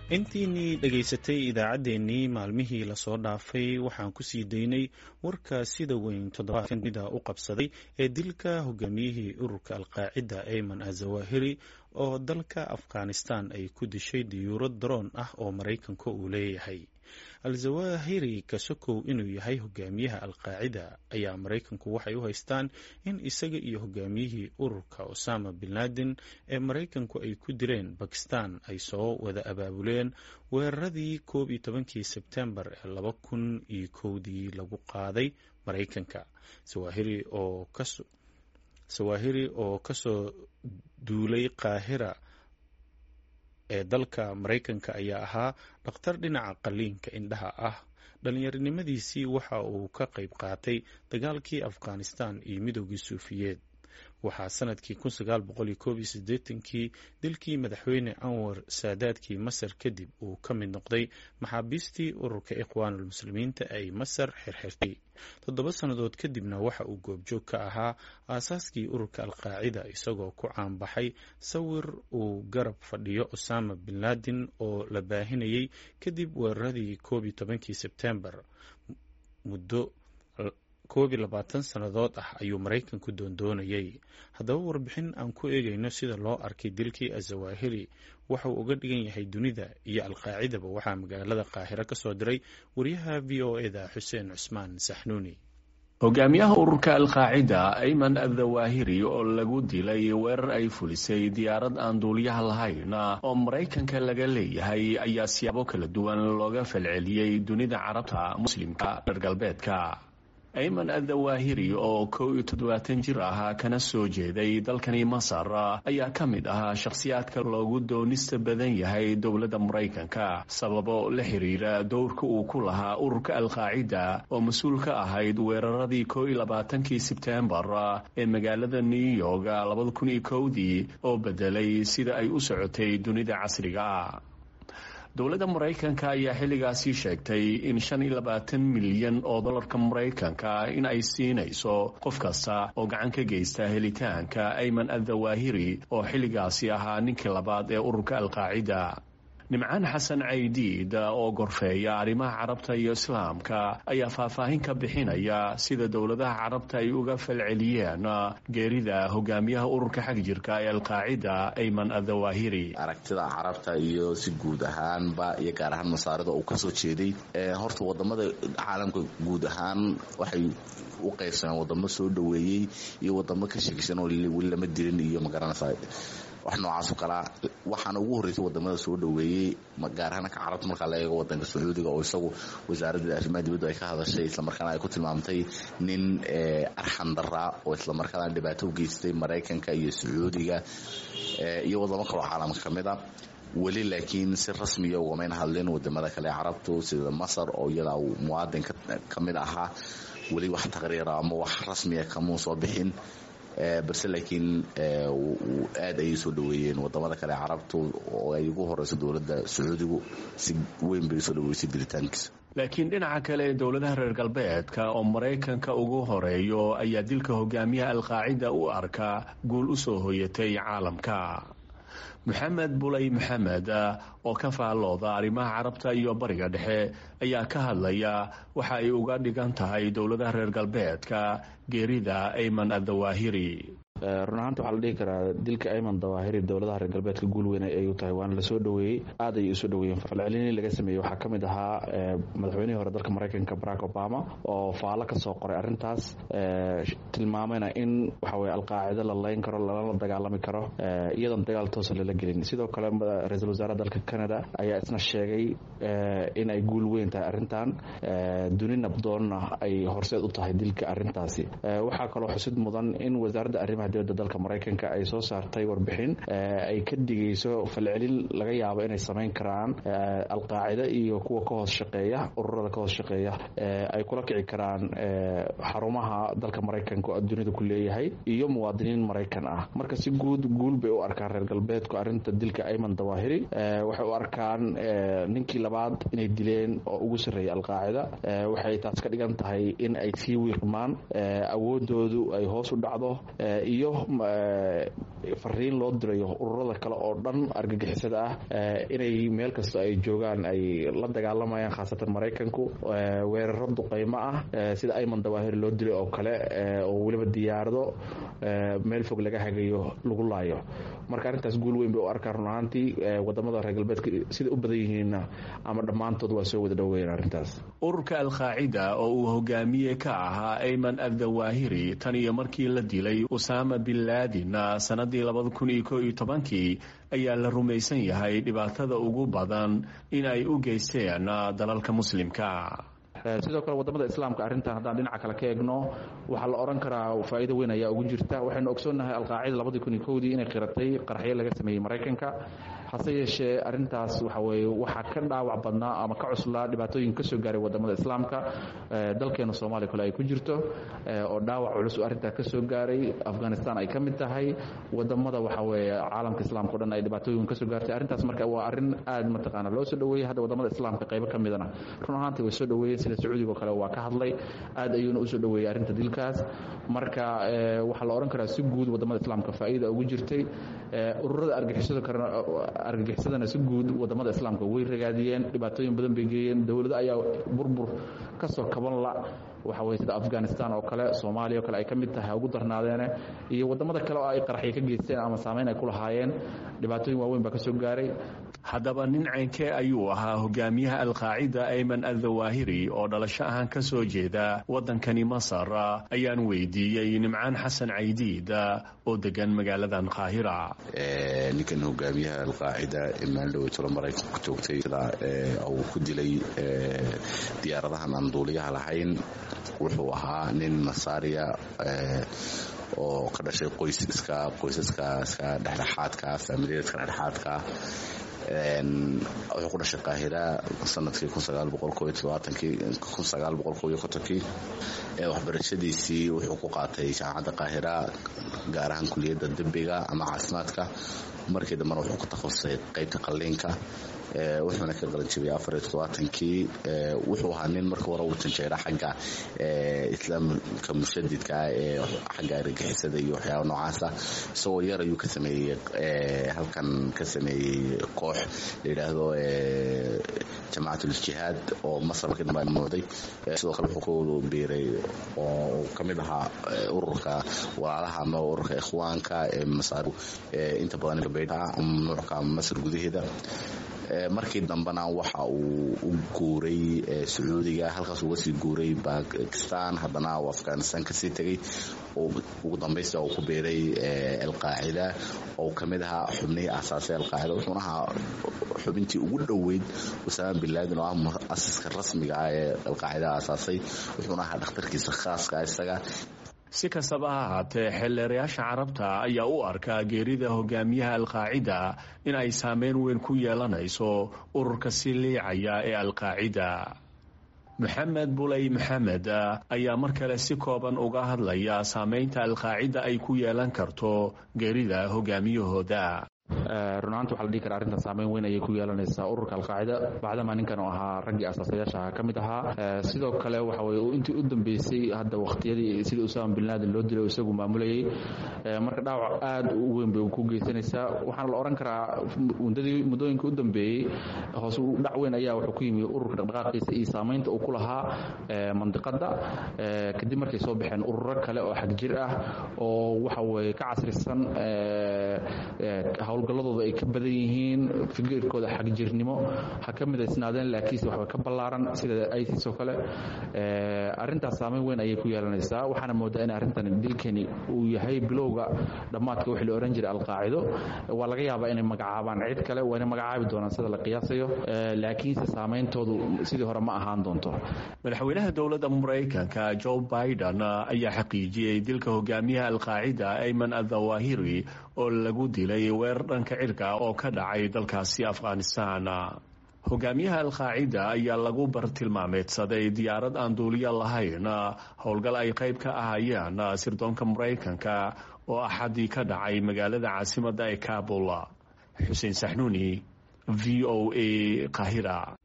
intiinii dhegaysatay idaacaddeenii maalmihii lasoo dhaafay waxaan kusii daynay warka sida weyn toddobaadkan dunida u qabsaday ee dilka hogaamiyihii ururka alqaacida ayman azawahiri oo dalka afghanistan ay ku dishay diyuurad daroon ah oo maraykanka uu leeyahay al-zawahiri kasokow inuu yahay hogaamiyaha alqaacida ayaa maraykanku waxay u haystaan in isaga iyo hogaamiyihii ururka osama bin laden ee maraykanku ay ku dileen bakistan ay soo wada abaabuleen weeraradii koob iyo tobankii sebtembar ee laba kun iyo kowdii lagu qaaday maraykanka sawahiri oo kasoo duulay qaahira ee dalka maraykanka ayaa ahaa dhakhtar dhinaca qaliinka indhaha ah dhallinyaronimadiisii waxa uu ka qayb qaatay dagaalkii afghanistan iyo midoogii suufiyeed waxaa sanadkii kii dilkii madaxweyne anwar saadaadkii masar kadib uu ka mid noqday maxaabiistii ururka ikhwaanulmuslimiinta ay masar xirxirtay toddoba sannadood kadibna waxa uu goobjoog ka ahaa aasaaskii ururka alqaacida isagoo ku caanbaxay sawir uu garab fadhiyo osama bin laden oo la baahinayay kadib weeraradii koob iyo tobankii sebtembar muddo koob iyo labaatan sannadood ah ayuu maraykanku doondoonayay haddaba warbixin aan ku eegayno sida loo arkay dilkii azawahiri waxa uu uga dhigan yahay dunida iyo alqaacidaba waxaa magaalada qaahiro ka soo diray wariyaha v o eda xuseen cusmaan saxnuuni hogaamiyaha ururka alqaacida ayman adawahiri oo lagu dilay weerar ay fulisay diyaarad aan duuliyaha lahayn oo maraykanka laga leeyahay ayaa siyaabo kala duwan looga falceliyey dunida carabta muslimka reer galbeedka ayman adawahiri oo kow iyo toddobaatan jir ahaa kana soo jeeday dalkani masar ayaa ka mid ahaa shakhsiyaadka loogu doonista badan yahay dowladda maraykanka sababo la xiriira dowrka uu ku lahaa ururka alqaacida oo mas-uul ka ahayd weeraradii kow iyo labaatankii sebtembar ee magaalada new york labada kun iyo kowdii oo bedelay sida ay u socotay dunida casriga dowladda maraykanka ayaa xilligaasi sheegtay in shan iyo labaatan milyan oo dollarka maraykanka in ay siinayso qof kasta oo gacan ka geysta helitaanka ayman adawahiri oo xilligaasi ahaa ninkii labaad ee ururka alqaacida nimcaan xasan caydiid oo gorfeeya arrimaha carabta iyo islaamka ayaa faahfaahin ka bixinaya sida dowladaha carabta ay uga falceliyeen geerida hogaamiyaha ururka xagjirka ee alqaacida ayman adawahiri aragtida carabta iyo si guud ahaanba iyo gaar ahaan masaarida uu kasoo jeeday horta wadamada caalamka guud ahaan waxay u qaybsameen wadamo soo dhoweeyey iyo wadamo ka sheegsan oo weli lama dilin iyo magaranaysa wax noocaasoo kalaa waxaana ugu horreysay wadamada soo dhoweeyey gaar ahaan ka carabta markaa la eego wadanka sacuudiga oo isagu wasaaradda arrimaha dibaddu ay ka hadashay islamarkaana ay ku tilmaamtay nin arxan daraa oo islamarkaana dhibaato u geystay maraykanka iyo sacuudiga iyo wadamo kaloo caalamka ka mid a weli laakiin si rasmiya ugamayna hadlin wadamada kale carabtu sida masar oo iyada uu muwaadin ka mid ahaa weli wax taqriira ama wax rasmiya kamuu soo bixin balse laakiin aad ayay soo dhoweeyeen wadamada kale carabtu oo ay ugu horeyso dowladda sacuudigu si weyn bay usoo dhoweysay diritaankiisa laakiin dhinaca kale ee dowladaha reer galbeedka oo maraykanka ugu horeeyo ayaa dilka hogaamiyaha alqaacida u arka guul u soo hoyatay caalamka moxamed bulay maxamed oo ka faallooda arrimaha carabta iyo bariga dhexe ayaa ka hadlaya waxa ay uga dhigan tahay dowladaha reer galbeedka geerida ayman adawahiri run ahaanta waxaa la dhihi karaa dilka ayman dawaahiri dowladaha reer galbeedka guul weyn ay u tahay waana lasoo dhoweeyey aad ayay usoo dhoweeyeen falcelinii laga sameeyey waxaa ka mid ahaa madaxweynihii hore dalka maraykanka barack obama oo faallo ka soo qoray arrintaas tilmaamayna in waxaweye alqaacido la layn karo lalala dagaalami karo iyadoon dagaal toosa lala gelin sidoo kale ra-iisul wasaaraha dalka canada ayaa isna sheegay in ay guul weyn tahay arrintan duni nabdoonna ay horseed u tahay dilka arrintaasi waxaa kaloo xusid mudan in wasaaradda arrimaha dibadda dalka maraykanka ay soo saartay warbixin ay ka dhigayso falcelin laga yaabo inay samayn karaan alqaacida iyo kuwa ka hoos shaqeeya ururada ka hoos shaqeeya ay kula kici karaan xarumaha dalka maraykanka oo dunida ku leeyahay iyo muwaadiniin maraykan ah marka si guud guul bay u arkaan reer galbeedku arrinta dilka ayman dawaahiri waxay u arkaan ninkii labaad inay dileen oo ugu sarreeyay alqaacida waxay taas ka dhigan tahay in ay sii wiiqmaan awoodoodu ay hoos u dhacdo iyo fariin loo dirayo ururada kale oo dhan argagixisada ah inay meel kasta ay joogaan ay la dagaalamayaan khaasatan maraykanku weeraro duqaymo ah sida ayman dawaahir loo dilay oo kale oo weliba diyaarado meel fog laga hagayo lagu laayo marka arrintaas guul weyn bay u arkaan run ahaantii wadamada reer galbeedka sida u badan yihiinna ama dhammaantood waa soo wada dhoweeyeen arrintaas ururka alqaacida oo uu hogaamiye ka ahaa ayman addawaahiri tan iyo markii la dilay usaama bin laadin sanadii labada kun iyo ko iyo tobankii ayaa la rumaysan yahay dhibaatada ugu badan in ay u geysteen dalalka muslimka sidoo kale wadamada islaamka arrintan haddaan dhinaca kale ka eegno waxaa la odhan karaa faa'iido weyn ayaa ugu jirta waxaynu ogsoonnahay alqaacida labadii kun iyo kowdii inay qiratay qaraxyo laga sameeyey maraykanka hase yeeshee arrintaas waxa weye waxaa ka dhaawac badnaa ama ka cuslaa dhibaatooyin kasoo gaaray wadamada islaamka dalkeena soomaaliya kale ay ku jirto oo dhaawac culus arrintaa kasoo gaaray afghanistan ay ka mid tahay wadamada waxa weye caalamka islaamka o dhan ay dhibaatooyin kasoo gaartay arrintaas marka waa arrin aad mataqaana loo soo dhoweeyey hadda wadamada islaamka qaybo ka midana run ahaantii way soo dhoweeyeen sida sacuudiga oo kale waa ka hadlay aad ayuuna usoo dhoweeyey arrinta dilkaas marka waxaa la odhan karaa si guud wadamada islaamka faa'iida ugu jirtay ururada argixisada kalena argagixisadana si guud wadamada islaamka way ragaadiyeen dhibaatooyin badan bay geeyeen dowlado ayaa burbur kasoo kaban la waxa weye sida afghanistan oo kale soomaaliya oo kale ay ka mid tahay ugu darnaadeene iyo wadamada kale oo ay qaraxyo ka geysteen ama saameyn ay ku lahaayeen dhibaatooyin waaweyn baa kasoo gaaray haddaba nin ceynkee ayuu ahaa hogaamiyaha alqaacida ayman addawaahiri oo dhalasho ahaan ka soo jeeda waddankani masar ayaan weydiiyey nimcaan xasan caydiid oo degan magaaladan qaahira ninkan hogaamiyaha alqaacida ee maaldhowe tolo maraykanku joogtay sida uu ku dilay diyaaradahan aan duuliyaha lahayn wuxuu ahaa nin masaariya oo ka dhashay qoysiska qoysaska iska dhexdhexaadka faamiliyadka dhexdhexaadka wuxuu ku dhashay qaahira sanadkii kii waxbarashadiisii wuxuu ku qaatay jaamacadda qaahira gaar ahaan kuliyadda dembiga ama caafimaadka markii dambena wuxuu ku takhasusay qaybta qalliinka wuxuuna ka qalanjibiyay afar iyo todobaatankii wuxuu ahaa nin marka hore uu janjeera xagga islaamka mushadidka ee xagga argagixisada iyo waxyaaba noocaasa isagoo yar ayuu ka sameeyey halkan ka sameeyey koox la yidhaahdo jamaacatljihaad oo masar markii dambe muuday sidoo kale wuxuu ku biiray oo ka mid ahaa ururka walaalaha ama ururka ikhwaanka ee masaar inta badan gabeydha mamnuucka masar gudaheeda markii dambena waxa uu u guuray sacuudiga halkaas uga sii guuray bakistan haddana uu afghanistan kasii tegay ugu dambaysta uu ku biiray alqaacida oo ka mid ahaa xubnihii aasaasay alqaacida wuxuuna ahaa xubintii ugu dhoweyd usaama bin laadin oo ah muasiska rasmiga ah ee alqaacida aasaasay wuxuuna ahaa dhakhtarkiisa khaaska isaga si kastaba ha ahaatee xeelleerayaasha carabta ayaa u arkaa geerida hogaamiyaha alqaacida in ay saameyn weyn ku yeelanayso ururka si liicaya ee alqaacida maxamed buley maxamed ayaa mar kale si kooban uga hadlaya saameynta alqaacida ay ku yeelan karto geerida hogaamiyahooda runahaanta waxa la dhihi kara arrintan saameyn weyn ayay ku yeelanaysaa ururka alqaacida bacdamaa ninkan oo ahaa raggii asaasayaasha ka mid ahaa sidoo kale waxa weye intii u dambeysay hadda wakhtiyadii sida usaama bin laadin loo dilay isagu maamulayay marka dhaawac aad u weyn bay ku geysanaysaa waxaana la odhan karaa muddadii muddooyinka u dambeeyey hoos dhac weyn ayaa wuxuu ku yimi ururka dhaqdhaqaaqiisa iyo saamaynta uu ku lahaa mandiqadda kadib markay soo baxeen ururo kale oo xagjir ah oo waxa weye ka casrisan howlgalladooda ay ka badan yihiin fikirkooda xagjirnimo ha ka midaysnaadeen laakiinse waxba ka ballaaran sida isis oo kale arrintaas saameyn weyn ayay ku yeelanaysaa waxaana moodaa in arrintan dilkani uu yahay bilowga dhammaadka wixii la ohan jiray alqaacido waa laga yaabaa inay magacaabaan cid kale waa inay magacaabi doonaan sida la qiyaasayo laakiinse saameyntoodu sidii hore ma ahaan doonto madaxweynaha dowladda maraykanka joe biden ayaa xaqiijiyey dilka hogaamiyaha alqaacida ayman adawahiri oo lagu dilay weerar dhanka cirka oo ka dhacay dalkaasi afghanistan hogaamiyaha alqaacida ayaa lagu bartilmaameedsaday diyaarad aan duuliya lahayn howlgal ay qayb ka ahayeen sirdoonka maraykanka oo axadii ka dhacay magaalada caasimadda ee kabul xuseen saxnuuni v o a qahira